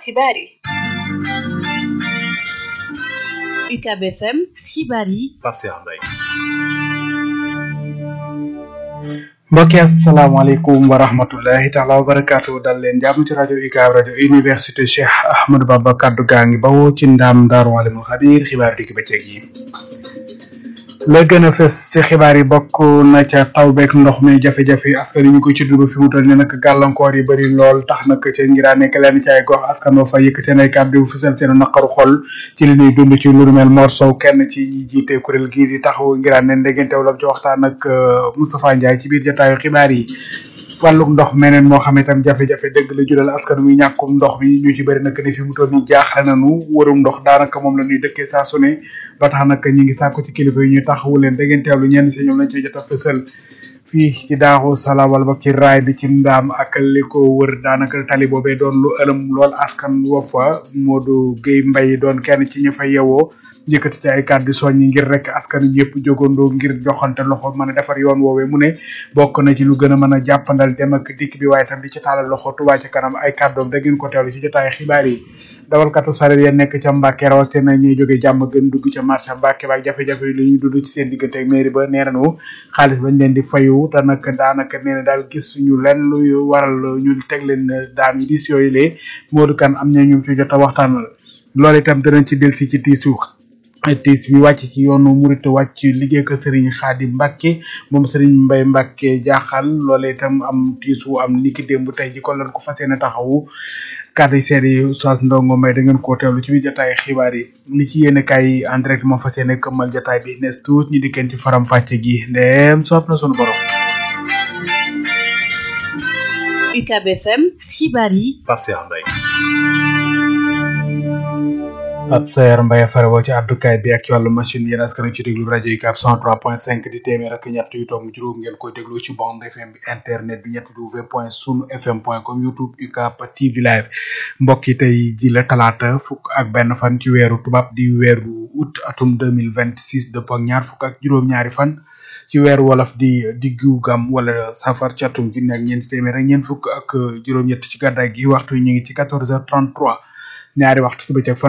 xibaar yi UCAB FM xibaar yi Pape Cheikh Mbaye mbokki asalaamaaleykum wa rahmatullahi taala wa barakaatu dal leen jàmm ci rajo UCAB rajo université Cheikh Ahmadou Bamba kaddu gaa ngi bawoo ci ndaam Daaru Alimul Xabiir xibaar dikk bëccëg yi la gën a fës ci xibaar yi bokk na ca taw beeg ndox mi jafe-jafe askan wi ñu ko ci dugg fi mu toll nii nag gàllankoor yi bëri lool tax nag ca ngiraa nekk leen ci ay gox askan wa fa yëkk seen ay kàddu fësal seen naqaru xol ci li ñuy dund ci lu mel Mor Sow kenn ci ñi jiite kuréel gii di taxawu ngiraa ne ndegeenteew la ci waxtaan ak Moustapha Ndiaye ci biir jotaayu xibaar yi wàlluk ndox meneen moo xam itam jafe-jafe dëgg la jural askan wi ñàkkum ndox mi ñu ci bëri nag ni fi mu toll nii jaaxle nañu warum ndox daanaka moom la ñuy dëkkee saa su ne ba tax nag ñi ngi sàkku ci kilifa yi ñu taxawu leen da ngeen teewlu ñenn si ñoom lañ ciy jot a fësal fii ci daaxu salaam wala ba ci raay bi ci ndaam ak li ko wër daanaka tali boobee doon lu ëlëm lool askan wa fa Modou Guèye Mbaye doon kenn ci ñu fa yewoo yëkkati ci ay kàddu soññi ngir rek askan yëpp jógandoo ngir joxante loxo mën a defar yoon woowee mu ne bokk na ci lu gën a mën a jàppandal dem ak dikk bi waaye tam di ci taalal loxo Touba ci kanam ay kàddoom da ngeen ko teewlu ci jotaay xibaar yi dawalkatu sareet ya nekk ca Mbàkke rawatina ñuy jóge jàmm gën dugg ca marché Mbàkke ba ak jafe-jafe yi lu ñuy dund ci seen diggante ak mairie ba nee nañu xaalis bañ leen di fayu te nag daanaka nee na daal gis ñu lenn luy waral ñu teg leen daan yu diis yooyu lee Modou Kane am na ñu ci jot a waxtaanal loolu itam danañ ci delsi ci tiisu tiis bi wàcc ci yoonu murit wàcc liggéey ko Serigne Khady Mbacke moom Serigne Mbaye Mbacke jaaxal loolee itam am tiisu am niki démb tey ji kon lañ ko fas yéene taxawu kàddu yi seet yi Oustaz Ndongo Mbaye da ngeen koo teewlu ci biir jotaay xibaar yi li ci yéene kaay en direct moo fas yéene këmmal jotaay bi nees tuut ñi dikkeen ci faram fàcce gi ndeem soob na sunu borom. UCAB FM xibaar yi Pape Cheikh Mbaye Pape Sayer Mbaye farewoo ci àddukaay bi ak ci wàllu machine yéen askan ci déglu rajo UCAB 103.5 di téeméer ak ñett yu tomb juróom ngeen koy déglu ci bande FM bi internet bi ñetti w point sunu fm point com youtube UCAB TV live mbokk yi tey ji la talaata fukk ak benn fan ci weeru tubaab di weeru août atum 2026 dëpp ak ñaar fukk ak juróom-ñaari fan ci weeru wolof di diggu gam wala safar ci atum junni ak ñeenti téeméer ak ñeent fukk ak juróom-ñett ci gàddaay gi waxtu yi ñu ngi ci 14h33 ñaari waxtu ci bëccëg fan